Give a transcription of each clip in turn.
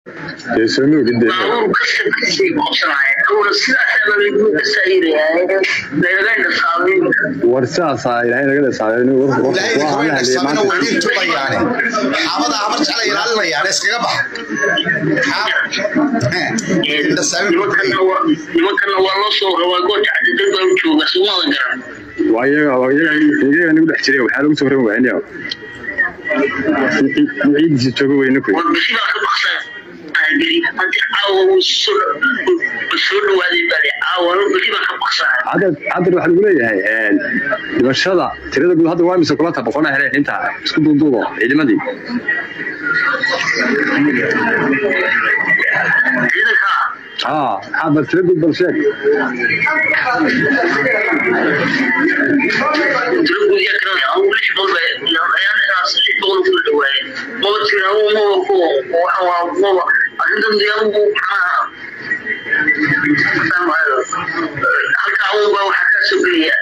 dee soo moogid dee baabuur kasta kasii qabsanaya awla sidaasaba lagu kasaayirayaa lagaga dhasaamin war saasaa ilaahay naga dhasaabeen ilaahay kama dhasabana way idin tubayaane xaabada habar jecla ilaalinayaane iskaga bax nimankana waa nimankana waa loo soo rabaa goorta cadidad baa u jooga sumada garan waa iyaga waa iyaga iyaga nagu dhex jiray waxaa lagu soo rabi waayniya ciidiisa jooga weyne kuy war bisi baa ka baksan geli haddi caawa wuu soo soo dhawaaday baa caawa bisi baa ka baksanaya hadda hadda waxaa lagu leeyahay dhimashada tirada guud hadda waa mise kulanta boqona heleen inta isku duuduubo ciidamadii ciidanka haa maxaa bal tira guud bal sheeg tiro gudiya kana aan lix boqol ayaan inaas lix boqol ku dhawaayeen maba tira maba ku waxa waa maba arrintan diyaaradu maxaa halka awga waxa ka soo geliya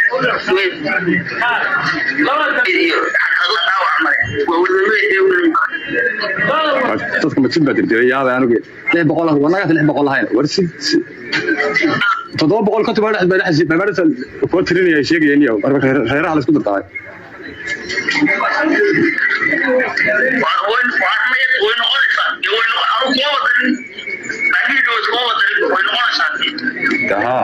iyo xakada dhaawac mare waa wadamada dadka majid baa dirdiray yaaba anugu lix boqol wanaga lix boqol lahayn war si si- toddoba boqol konton baa dhex baa dhex babaarta kuwa tirinaya sheegayeen iyo marka reer- reeraha la isku dardaay haa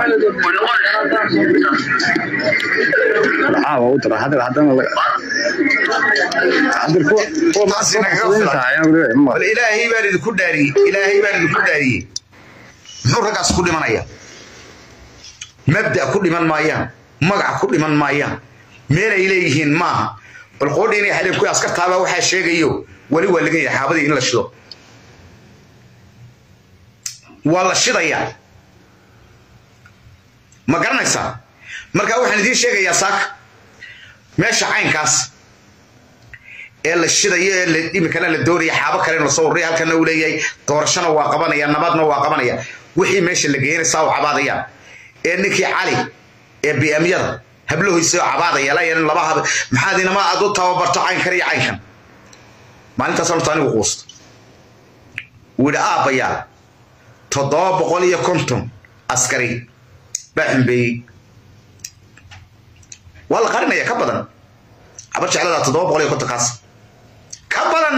maxaa waa u dara hadda haddana la hadda kuwa kuwa Taasi naga kuwa filan. tahay anugu leeyahay ma bal ilaahay baan idinku dhaariyey ilaahay baan idinku dhaariyey muxuu raggaas ku dhimanaya mabda ku dhiman maayaan magac ku dhiman maayaan meelay leeyihiin maaha bal qoodhi inay xadeen kuwii askartaabaa waxaa sheegayo weli waa laga yahay xaabadii in la shido waa la shidayaa ma garanaysaa marka waxaan idiin sheegayaa saaka meesha caynkaas ee la shidayo ee la imikana la doonaya xaabo kale in lasoo ururiya halkana uu leeyahay doorashana waa qabanaya nabadna waa qabanaya wixii meesha la geenaysaa u cabaadayaan ee ninkii cali ee biamyada hablahoysa oo cabaadaya layan laba hab maxaad inama aad u tababarto caynkan iyo caynkan maalintaas horta anigu quusta wuu yidhi aabbayaa toddoba boqol iyo konton askari baa xumbeeyey waa la qarinaya ka badan habar jecladaa toddoba boqol iyo konton kaas ka badan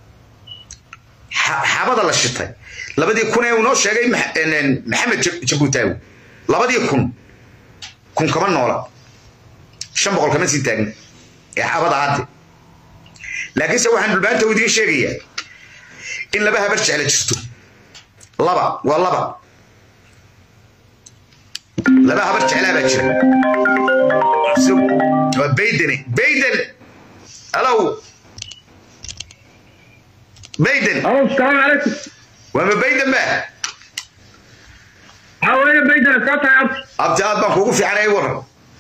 xa- xabada la shitay labadii kun ee uu noo sheegay Max- en- maxamed Ja- jabuutaawi labadii kun kun kama noola shan boqol kama sii taagin ee xabada hadde laakiinse waxaan dhulbaanta u idiin sheegayaa in laba habar jecla jirto laba waa laba laba habar jeclaa baa jira So, waa baydeni bayden alow bayden الو السلام عليكم waa ma bayden ba حوالي بيت الكاتا عبد abti aad baan kuugu fiicanay waran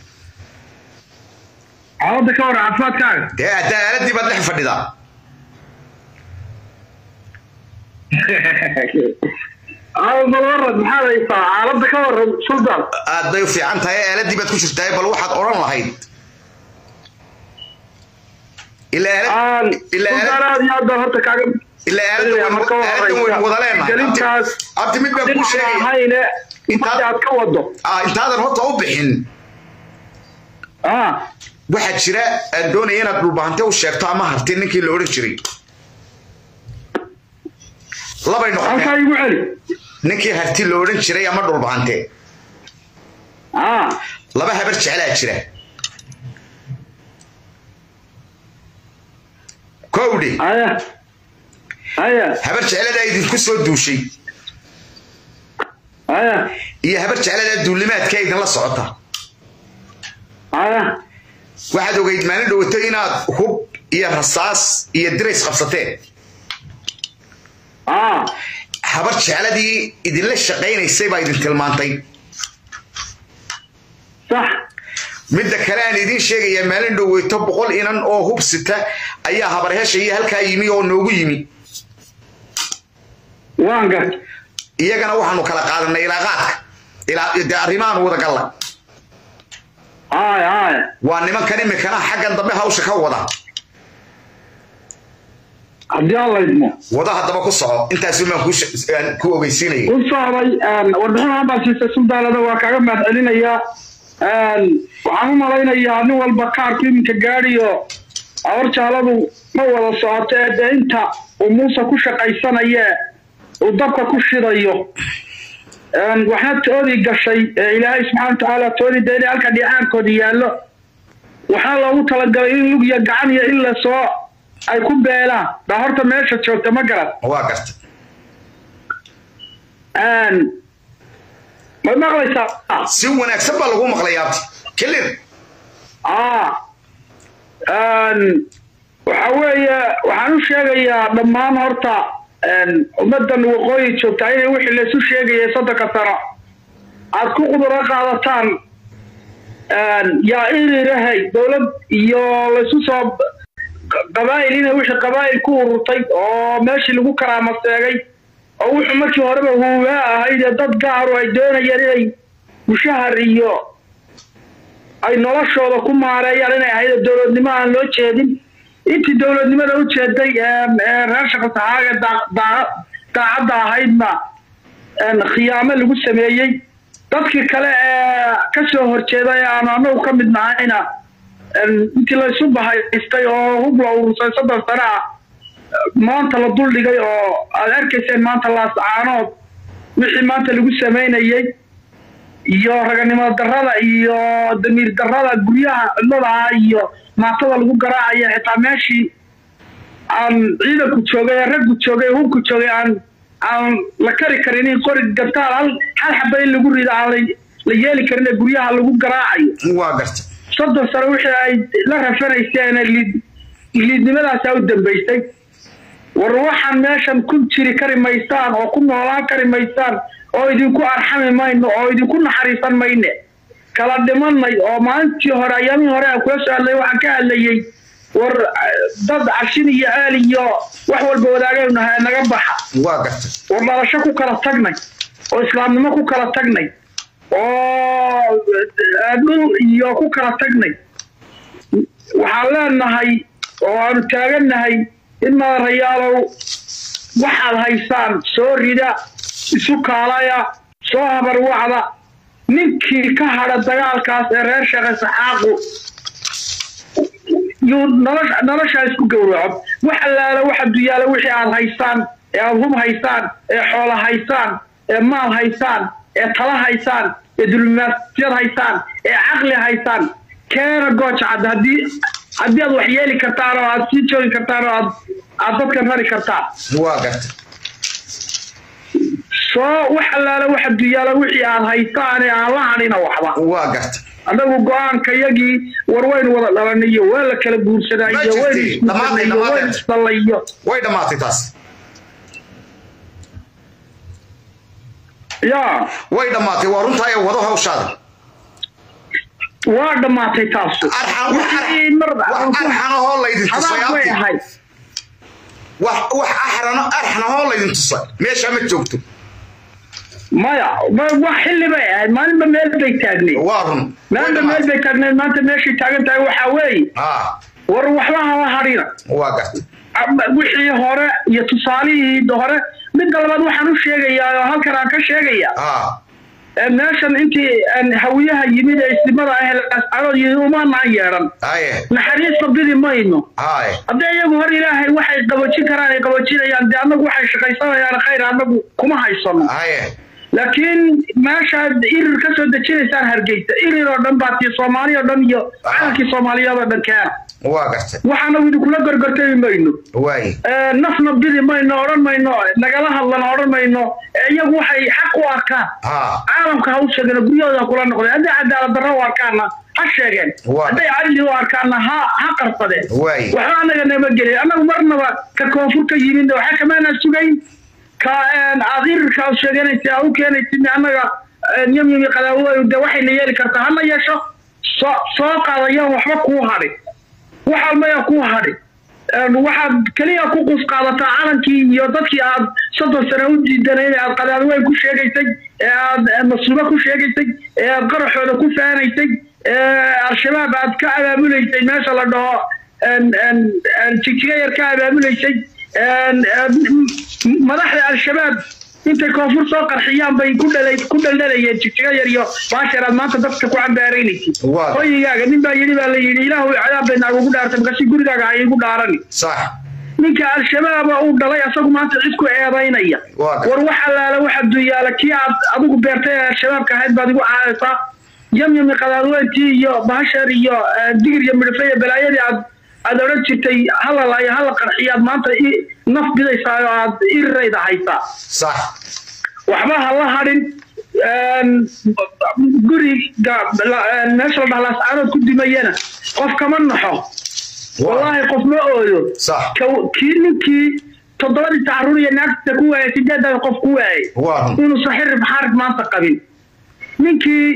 عوض كور عفات كان dee haddaa aaladii baad dhex fadhidaa عوض بالورد محل يطلع عوض كور سلطان aad bay u fiican tahay aaladii baad ku jirtaa bal waxaad odhan lahayd ilaa aalad آن ilaa سلطان aalad هذه هذا هرتا كاغم ilaa aaladda Ilaa marka waynu- aaladdan waynu wada leenahay gelintaas Abti- abti mid baan kuu sheegaya هاينه Inta- انت aad ka wado Ah, intaadan horta u bixin اه waxaa jira aan doonaya inaad dhulbahante u sheegto ama harti ninkii la odhan jiray labay halkaa noqotee igu celi ninkii harti la odhan jiray ama dhulbahante اه laba habar jeclaa jira kowdhi ايه ايه habar jecladaa idinku soo duushay ايه iyo habar jecladaa duulimaadka idinla socota ايه waxaad ogeyd maalin dhowato inaad hub iyo rasaas iyo dirays qabsateen اه habar jecladii idinla shaqaynaysay baa idin tilmaantay صح midda kale aan idiin sheegayaa maalin dhoweyto boqol inan oo hub sita ayaa habarhesha iyo halkaa yimi oo noogu yimi waan gar iyagana waxaanu kala qaadanay ilaaqaadka ilaa dee arrimahan wada galla اه اه waa nimankan imikana xaggan dambe hawsha ka wada haddii aan laydmo wada haddaba ku soco intaasi maan ku sh- aan ku ogeysiinayay u socday warbixinahan baa siisay suldaalada waa kaaga mahad celinayaa waxaan u malaynayaa nin walba kaarku iminka gaadhiyo awarjaaladu ma wada socoto ee dee inta uu muuse ku shaqaysanaya uu dabka ku shidayo waxna toodii gashay ee ilaahay subxaana watacaala toodii dee inay halka dhicaankooda yaallo waxaa loogu talagalay in lug iyo gacan iyo in lasoo ay ku beelaan baa horta meesha joogta ma garan waa garta ma maqlaysaa si wanaagsan baa lagu maqlay abti kelir ah waxa weeye waxaan u sheegayaa dhammaan horta ummaddan waqooyi joogtaa inay wixii laysu sheegaya soddonka sano aad ku quduro qaadataan yaa irirahay dowlad iyo laysu soo qabaa'il inay wixii qabaa'il ku ururtay oo meeshii lagu karaamaseegay oo wuxuu markii horeba huugaa ahayd ee dad gaaru ay doonayeen inay mushahar iyo ay noloshooda ku maareeyaan inay ahayd dowladnimo aan loo jeedin intii dowladnimada u jeeday reer shaqasaxaaga daacadda ahaydna khiyaamo lagu sameeyey dadkii kale ee ka soo horjeeday aan anagu ka mid nahayna intii laysu bahaystay oo hub la urursay soddon sano ah maanta la duldhigay oo aad arkayseen maanta laascaanood wixii maanta lagu samaynayey iyo raganimo darada iyo damiir darada guryaha cidladaha iyo maatada lagu garaacaya xitaa meeshii aan ciidanku joogay ee raggu joogay ee hubku joogay aan aan la kari karin in qori gabtaal hal hal xaba in lagu rido aan la yeeli karin ee guryaha lagu garaacayo waa garta soddon sano wixii ay la rafanayseen liid liidnimadaasaa u dambaysay war waxaan meeshan ku jiri kari maysaan oo ku noolaan kari maysaan oo idinku arxami mayno oo idinku naxariisan mayne kala dhimanay oo maalintii hore ayaamihii hore aan kula soo hadlay waxaan ka hadlayey war dad cashin iyo aal iyo wax walba wadaagaynu nahay naga baxa waa garta war dhalasho ku kala tagnay oo islaamnimo ku kala tagnay oo dhul iyo ku kala tagnay waxaan leenahay oo aanu taagannahay in madarayaalow waxaad haysaan soo rida isu kaalaya soo habarwacda ninkii ka hadha dagaalkaas ee reer sheekhe saxaaqu yuu nolosha noloshaa isku gowraco wax allaala waxa duyaala wixii aad haysaan ee aad hub haysaan ee xoola haysaan ee maal haysaan ee tala haysaan ee dulmaasiyad haysaan ee caqli haysaan keena gooja cad haddii haddii aad wax yeeli kartaan oo aad sii joogi kartaan oo aad aad dadkan rari kartaan waa garta soo wax allaala waxa duyaala wixii aad haysaan ee aan la hadhina waxba waa garta anagu go-aanka yagii war waynu wada dhalanayo waa la kala guursadaa Ma iyo waynu jirtay. Dhammaatay, isguursanayo dhammaatay. waynu isdhallayo way dhammaatay taas yaa way dhammaatay waa runtaay wado hawshaada waa dhammaatay taasu arxan wax Wixii mar wax arxanahoo laydin tusay xabaab bay abti ahayd wax wax axrano arxanahoo laydin tusay meesha ma joogto maya ma- wax xilli bay ahayd maalinba meel bay taagneed waa run Way maalinba meel dhammaatay. bay taagneed maanta meeshay taagan tahay waxaa weeye ah war waxba hala hadhina waa garta Ama wixii hore iyo tusaalihii hore midda labaad waxaan u sheegayaa oo halkan aan ka sheegaya ah ee meeshan intii aan hawiyaha yimid ee islimada ah ee lascarood yimid umaanaan yeedhan haye naxariista bidi mayno haye haddii iyagu hor ilaahay waxay qabajin karaan ay qabajinayaan dee annagu waxay shaqaysanayaan khayr annagu kuma haysano haye laakiin meeshaad irir ka soo dejinaysaan hargeysa irir oo dhan baa tii soomaali oo dhan iyo calankii soomaaliyeed oo dhan keena waa garta waxaanagu idinkula gorgortami mayno waaye Ee, nafna bidi mayno odhan mayno nagala hadlana odhan mayno ee iyagu waxay xaq u arkaan ha caalamka ha u sheegeen oo guryahooda ha kula noqdeen hadday cadaalad darro u arkaanna ha sheegeen Waa. hadday cadli u arkaanna ha ha qarsadeen Waay. waxba anaga nama gelin annagu marnaba ka koonfur ka yimid waxa kamaana sugayn ka een, aad irirka aad sheeganaysa aad u keenaysid annaga een, yam yami qadaawo de waxayna yeeli kartaa hana yeesho soo soo qaadayaan waxba kuu hadhin wax almaya kuu hadhin Een, waxaad keliya ku qus qaadataa calankii iyo dadkii aad soddon sano u diidanay ee aad qadaadweyn ku sheegaysay ee aad eh, masuubo ku sheegaysay ee aad qaraxooda ku faanaysay ee al-shabaab aad ka abaabulaysay meesha la dhaho een, een, een, jigjiga yar ka abaabulaysay madaxda al-shabaab intay koonfur soo qarxiyaan bay ku dhalay ku dhaldhalayeen jigjiga yar iyo baasharaad maanta dadka ku cambaaraynaysid Waa. hoyigaaga nin baa yidhi baa la yidhi ilaahu cadaab bay naagugu dhaartay markaasi gurigaaga ha iigu dhaarani sax ninka al-shabaaba uu dhalay asagu maanta cid ku eedaynaya Waa ka- war wax allaala waxa duyaala kii aad adigu beertay ee al-shabaabka ahayd baad igu caayaysaa yamyami qadaadweyntii iyo bahasheer iyo eh, digir iyo midhifle iyo balaayadii aad aad odhan jirtay hala laayo hala qarxiyaad maanta i naf bidaysaa oo aad irirayda haysaa sax waxba ha la hadhin guriga la- meesha la dhahlaas aanood ku dimayana qof kama naxo wallaahi qof ma ooyo sax Ka- kii ninkii toddobadii tacaruur iyo naagta ku waayay sideedan qof ku waayay waa inuusan xirib xaarid maanta qabin ninkii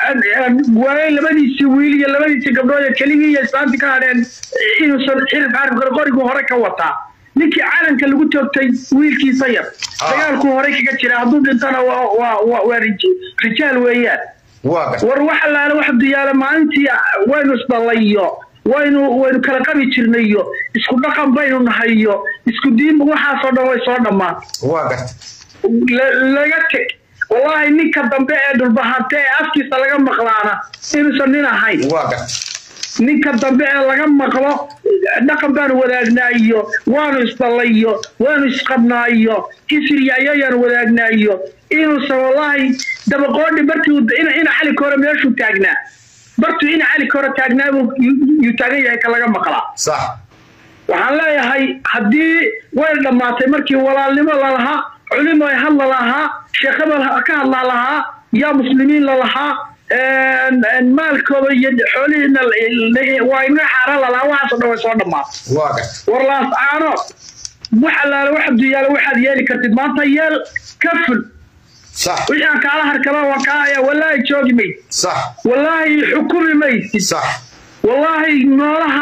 waayay labadiisii wiil iyo labadiisii gabdhood ee keligii iyo islaantii ka hadheen inuusan xirib xaarid qabin qoriguu hore ka wataa ninkii calanka lagu toogtay wiilkiisa yar Ah. dagaalkuu hore kaga jira hadduu dhintana waa waa- waa waa rij- rijaal weeyaan waa garta war wax allaale wax diyaala maalintii waynu isdhallayo waynu waynu kala qabi jirnayo isku dhaqan baynu nahayo isku diin waxaasoo dhan way soo dhammaan waa garta la- laga teg wallaahi ninka dambe ee dhulbahante ee afkiisa laga maqlaana inuusan nin ahayn waa garta ninka dambe ee laga maqlo dhaqan baanu wadaagnaayo waanu isdhallayo waanu isqabnaayo isiryayayaanu wadaagnaayo inuusan wallaahi dabaqoodhi bartii uu- ina ina cali kore meeshuu taagnaa bartuu ina cali kore taagnaa buu yu- yuu taagan yahay ka laga maqlaa sax waxaan leeyahay haddii way dhammaatay markii walaalnimo lalahaa culimo ay hadla lahaa sheekaba ka hadlaa lahaa yaa muslimiin lalahaa maalkooda iyo xoolihiina waa inaga xaaraan lalahaa waxaasoo dhan way soo dhammaatay waa garta war laas caano wax allaale wax duyaala waxaad yeeli kartid maanta yeel ka ful sax wixii aan kaala harkaba waan kaa ayaa wallaahi joogi maysid sax wallaahi xukumi maysid sax wallaahi noolaha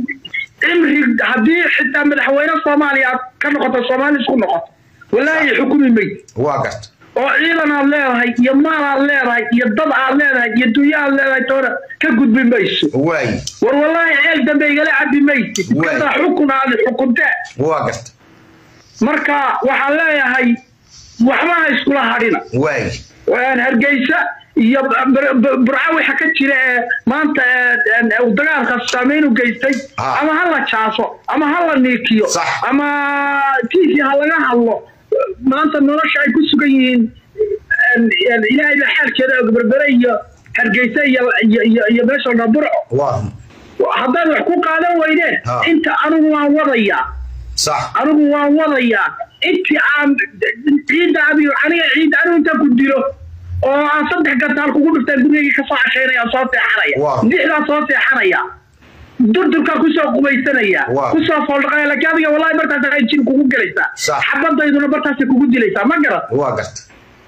cimri haddii xitaa madaxweyne soomaaliya aad ka noqoto soomaali isku noqoto wallaahi xukumi mayd waa garta oo ciidan aad leedahay iyo maal aad leedahay iyo dad aad leedahay iyo dunyo aad leedahay toona ka gudbi mayso waayi war wallaahi ceel dambe igala cabi maysid Waay. kada xukun aad xukuntee waa garta marka waxaan leeyahay waxba ha iskula hadhina waayi waan hargeysa iyo bur- bur- burco waxa ka jira ee maanta ee, ee, uu dagaalka saameyn u geystay Ah. ama ha la jaaso ama ha la niikiyo Sax. ama tiisi ha laga hadlo maanta nolosha ay ku sugan yihiin een, een, ilaahay baa xaalkeeda og berbere iyo hargeysa iyo iyo- iyo iyo meesha la dhaho burco waa haddaad wax ku qaadan weydeen Ah. inta anigu waan wadayaa sax anigu waan wadayaa intii aan ciidda adigo aniga ciidda anigu intaan ku dilo oo aan saddex gantaal kugu dhiftaan gurigayga kasoo cashaynaya soo seexanaya Wow. dixdaa soo seexanaya durdurkaa kusoo qubaysanaya Wow. kusoo fooldhaqaya laakiin adiga wallahi bartaas ay jin kugu gelaysaa Sax. xabadayduna bartaasay kugu dilaysaa ma garat waa garta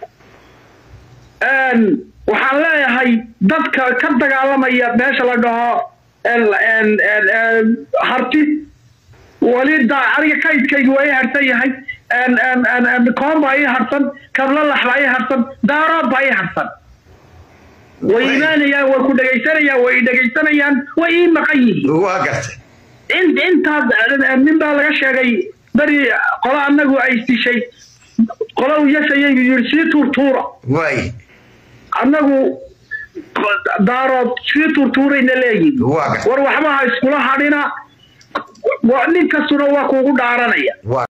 Een, waxaan leeyahay dadka ka dagaalamaya meesha la dhaho een- een- een- een, harti weli da aniga kaydkaygi waa ii harsan yahay een- een- een- een, koon baa ii harsan kablalax baa ii harsan daarood baa ii harsan way Way. imaanayaan way ku dhegaysanayaan way i dhegaysanayaan way ii maqan yihiin waa garta in intaad nin baa laga sheegay beri qolo annagu ay dishay qolo u yasayay yiri sii tuurtuura waayi annagu daarood sii tuurtuurayna leeyihin waa garta war waxba ha iskula hadhina wa- nin kastuna waa kuugu dhaaranaya waa